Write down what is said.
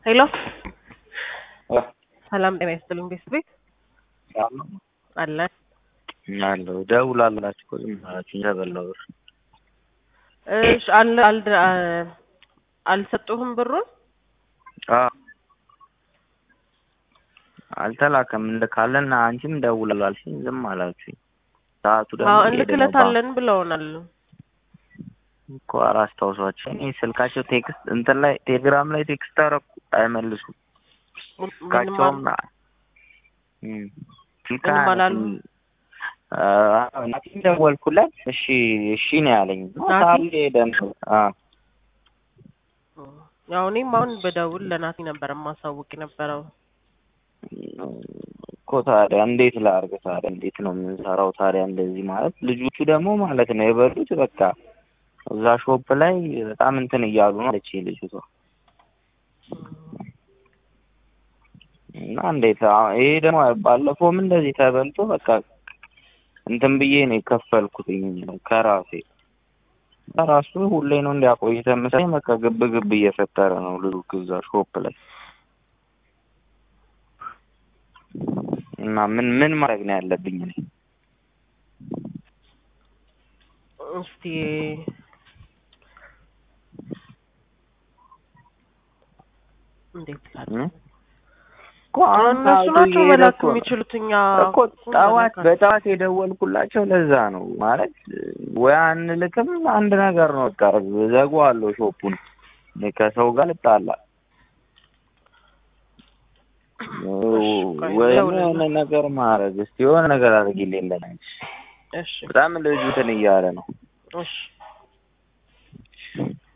ሄሎ ሰላም ጤና ይስጥልኝ ቤት ቤት አለ አለው ደውላላችሁ እኮ ዝም ብላችሁ ተበላው ብር እሺ አል አል አልሰጡህም ብሩን አዎ አልተላከም እንልካለን አንቺም ደውላል አልሽኝ ዝም አላችሁኝ ሰዓቱ ደግሞ አዎ እየሄደ ነው። እንልክለታለን ብለውናል እኮ አላስታውሷቸው እኔ ስልካቸው ቴክስት እንትን ላይ ቴሌግራም ላይ ቴክስት አደረኩ አይመልሱም ምንም ስልካቸውም አል- እም፣ ምንም አላሉ? አዎ፣ ናቲም ደወልኩለት እሺ እሺ ነው ያለኝ ናቲ? ሰዓቱ እየሄደ ነው አዎ ያው እኔም አሁን በደውል ለናቲ ነበር የማሳውቅ የነበረው እኮ ታዲያ እንዴት ላድርግ ታዲያ እንዴት ነው የምንሰራው ታዲያ እንደዚህ ማለት ልጆቹ ደግሞ ማለት ነው የበሉት በቃ እዛ ሾፕ ላይ በጣም እንትን እያሉ ነው አለች ልጅቷ እና እንዴት አሁን ይሄ ደግሞ ባለፈውም እንደዚህ ተበልቶ በቃ እንትን ብዬ ነው የከፈልኩትኝ ከራሴ ከራሱ ሁሌ ነው እንዲያቆይተ መሰለኝ በቃ ግብ ግብ እየፈጠረ ነው ልጁ እዛ ሾፕ ላይ እና ምን ምን ማድረግ ነው ያለብኝ እኔ እስቲ እንዴት ላድርግ? እ? እኮ አሁን እነሱ ሰዓቱ ናቸው እየሄደ መላክ እኮ ነው። የሚችሉት እኛ እኮ ጠዋት በጠዋት የደወልኩላቸው ለዛ ነው ማለት ወይ አንልክም አንድ ነገር ነው በቃ ዘጋዋለሁ ሾፑን እኔ ከሰው ጋር ልጣላ ቆይ ወይ ደውልልኝ። የሆነ ነገር ማድረግ እስቲ የሆነ ነገር አድርጊልኝ ለናንቺ እሺ በጣም ልጁ እንትን እያለ ነው እሺ